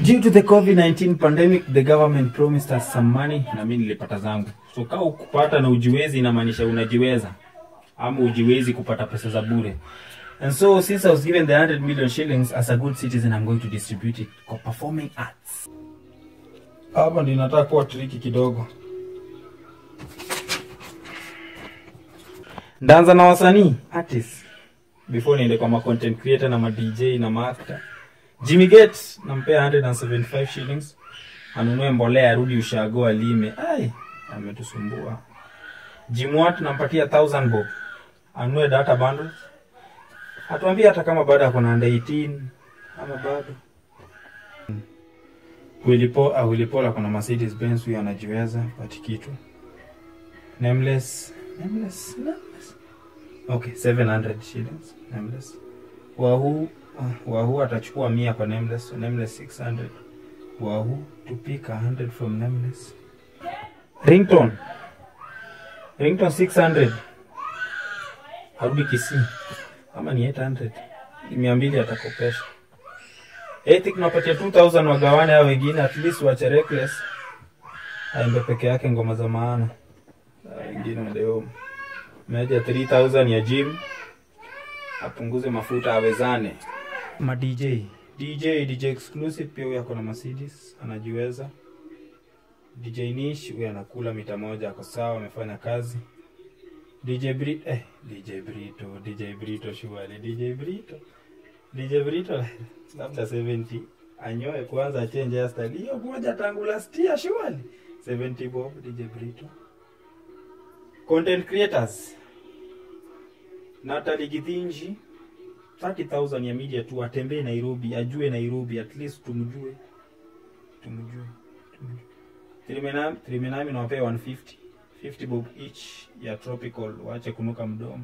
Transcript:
Due to the COVID-19 pandemic, the government promised us some money na mimi nilipata zangu. So kama ukupata na ujiwezi inamaanisha unajiweza ama ujiwezi kupata pesa za bure. And so since I was given the 100 million shillings as a good citizen, I'm going to distribute it kwa performing arts. Hapa ndio nataka kuwa triki kidogo. Ndaanza na wasanii artists before niende kwa ma content creator na ma DJ na ma actor. Jimmy Gates nampea 175 shillings anunue mbolea arudi ushago alime. Ai, ametusumbua. Jim Watt nampatia 1000 bob anunue data bundles. Hatuambia hata kama bado ako na under 18 ama bado. Willy Paul, ah, Willy Paul ako na Mercedes Benz, huyo anajiweza pati kitu. Nameless, nameless, nameless. Okay, 700 shillings, nameless. Wahoo, ah, Wahoo atachukua mia kwa nameless, so nameless 600. Wahoo tupika 100 from nameless. Ringtone. Ringtone 600. Arudi Kisii. Ama ni 800. Mia mbili atakopesha. Ethic napatia 2000 wagawane hao wengine at least wache reckless. Aimbe peke yake ngoma za maana. Hao Wengine waende home. Meja 3000 ya gym. Apunguze mafuta awezane. Ma DJ. DJ DJ exclusive pia huyo ako na Mercedes anajiweza. DJ Nish huyo anakula mita moja ako sawa amefanya kazi. DJ Brito eh DJ Brito DJ Brito shughuli DJ Brito DJ Brito labda 70 anyoe kwanza achange hairstyle hiyo moja tangu last year shughuli 70 bob DJ Brito content creators Natalie Githinji 30000 ya media tu atembee Nairobi ajue Nairobi at least tumjue tumjue tumjue Trimenami Trimenami nawapea 150 50 bob each ya tropical waache kunuka mdomo